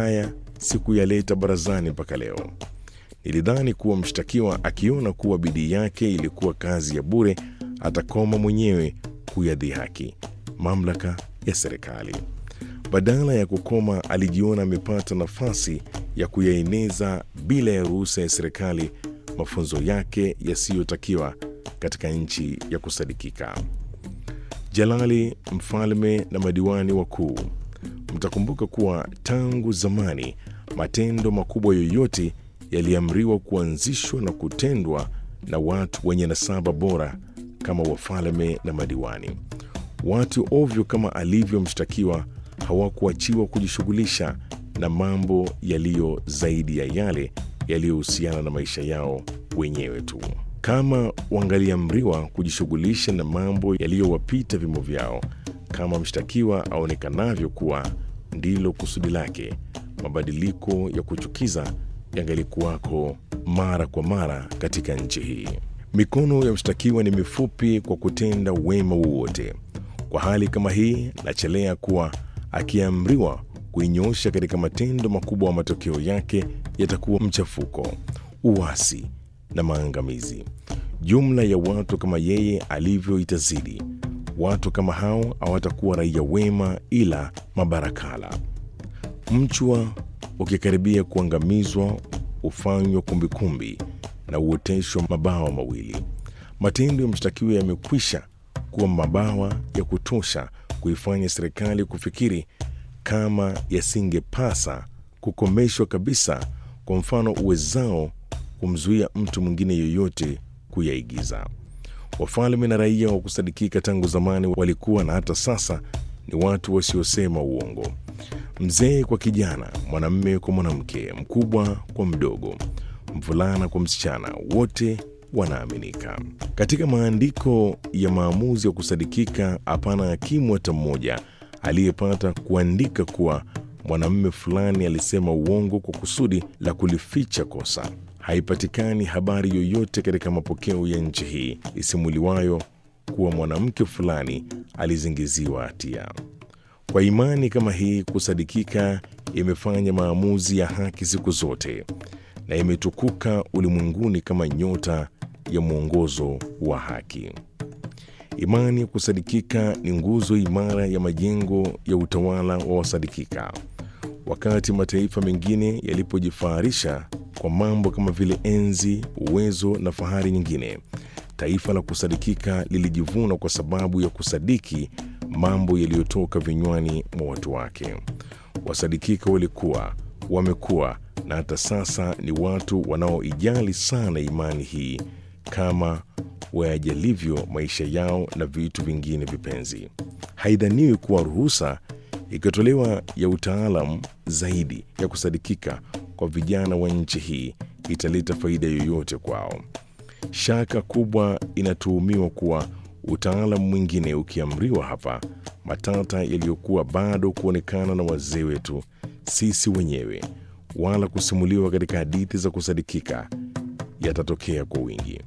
haya sikuyaleta barazani mpaka leo. Nilidhani kuwa mshtakiwa akiona kuwa bidii yake ilikuwa kazi ya bure, atakoma mwenyewe kuyadhihaki mamlaka ya serikali. Badala ya kukoma, alijiona amepata nafasi ya kuyaeneza bila ya ruhusa ya serikali mafunzo yake yasiyotakiwa katika nchi ya kusadikika. Jalali, mfalme na madiwani wakuu, mtakumbuka kuwa tangu zamani matendo makubwa yoyote yaliamriwa kuanzishwa na kutendwa na watu wenye nasaba bora kama wafalme na madiwani. Watu ovyo kama alivyo mshtakiwa hawakuachiwa kujishughulisha na mambo yaliyo zaidi ya yale yaliyohusiana na maisha yao wenyewe tu. Kama wangaliamriwa kujishughulisha na mambo yaliyowapita vimo vyao, kama mshtakiwa aonekanavyo kuwa ndilo kusudi lake, mabadiliko ya kuchukiza yangalikuwako mara kwa mara katika nchi hii. Mikono ya mshtakiwa ni mifupi kwa kutenda wema wowote. Kwa hali kama hii, nachelea kuwa akiamriwa kuinyoosha katika matendo makubwa, wa matokeo yake yatakuwa mchafuko, uasi na maangamizi. Jumla ya watu kama yeye alivyo itazidi. Watu kama hao hawatakuwa raia wema, ila mabarakala. Mchwa ukikaribia kuangamizwa hufanywa kumbikumbi na uoteshwa mabawa mawili. Matendo ya mshtakiwa yamekwisha kuwa mabawa ya kutosha kuifanya serikali kufikiri kama yasingepasa kukomeshwa kabisa, kwa mfano uwezao kumzuia mtu mwingine yoyote kuyaigiza. Wafalme na raia wa kusadikika tangu zamani walikuwa na hata sasa ni watu wasiosema uongo. Mzee kwa kijana, mwanamme kwa mwanamke, mkubwa kwa mdogo, mvulana kwa msichana, wote wanaaminika. Katika maandiko ya maamuzi ya kusadikika, hapana hakimu hata mmoja aliyepata kuandika kuwa mwanamume fulani alisema uongo kwa kusudi la kulificha kosa. Haipatikani habari yoyote katika mapokeo ya nchi hii isimuliwayo kuwa mwanamke fulani alizingiziwa hatia. Kwa imani kama hii, kusadikika imefanya maamuzi ya haki siku zote na imetukuka ulimwenguni kama nyota ya mwongozo wa haki. Imani ya kusadikika ni nguzo imara ya majengo ya utawala wa wasadikika. Wakati mataifa mengine yalipojifaharisha kwa mambo kama vile enzi, uwezo na fahari nyingine, taifa la kusadikika lilijivuna kwa sababu ya kusadiki mambo yaliyotoka vinywani mwa watu wake. Wasadikika walikuwa, wamekuwa na hata sasa ni watu wanaoijali sana imani hii kama wayajalivyo maisha yao na vitu vingine vipenzi. Haidhaniwi kuwa ruhusa ikitolewa ya utaalamu zaidi ya kusadikika kwa vijana wa nchi hii italeta faida yoyote kwao. Shaka kubwa inatuhumiwa kuwa utaalamu mwingine ukiamriwa hapa, matata yaliyokuwa bado kuonekana na wazee wetu sisi wenyewe, wala kusimuliwa katika hadithi za kusadikika, yatatokea kwa wingi.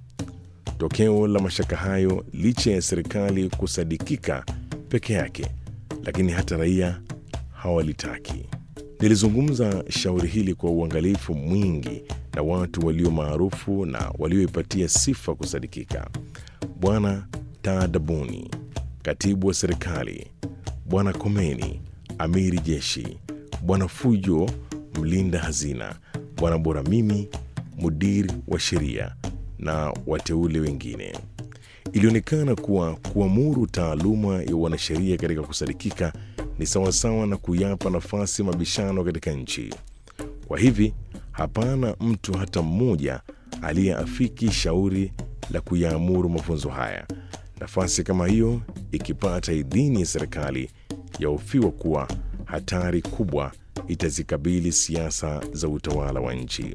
Tokeo la mashaka hayo, licha ya serikali kusadikika peke yake, lakini hata raia hawalitaki. Nilizungumza shauri hili kwa uangalifu mwingi na watu walio maarufu na walioipatia sifa kusadikika: Bwana Taadabuni, katibu wa serikali; Bwana Komeni, amiri jeshi; Bwana Fujo, mlinda hazina; Bwana Boramimi, mudiri wa sheria na wateule wengine. Ilionekana kuwa kuamuru taaluma ya wanasheria katika kusadikika ni sawasawa na kuyapa nafasi mabishano katika nchi. Kwa hivi hapana mtu hata mmoja aliyeafiki shauri la kuyaamuru mafunzo haya. Nafasi kama hiyo ikipata idhini ya serikali, yahofiwa kuwa hatari kubwa itazikabili siasa za utawala wa nchi.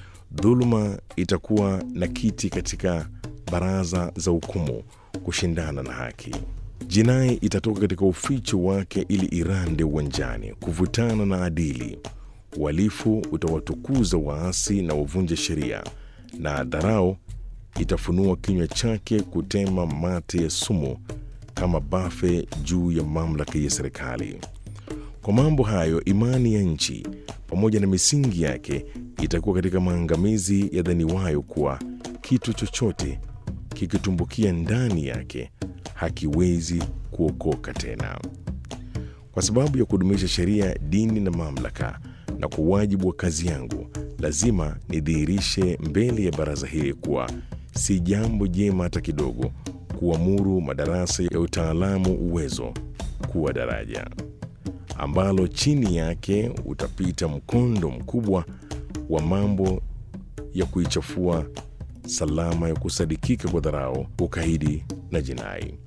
Dhuluma itakuwa na kiti katika baraza za hukumu kushindana na haki. Jinai itatoka katika uficho wake ili irande uwanjani kuvutana na adili. Uhalifu utawatukuza waasi na wavunja sheria, na dharau itafunua kinywa chake kutema mate ya sumu kama bafe juu ya mamlaka ya serikali. Kwa mambo hayo, imani ya nchi pamoja na misingi yake itakuwa katika maangamizi yadhaniwayo kuwa kitu chochote kikitumbukia ndani yake hakiwezi kuokoka tena. Kwa sababu ya kudumisha sheria, dini na mamlaka, na kwa wajibu wa kazi yangu, lazima nidhihirishe mbele ya baraza hili kuwa si jambo jema hata kidogo kuamuru madarasa ya utaalamu uwezo kuwa daraja ambalo chini yake utapita mkondo mkubwa wa mambo ya kuichafua salama ya kusadikika kwa dharau, ukaidi na jinai.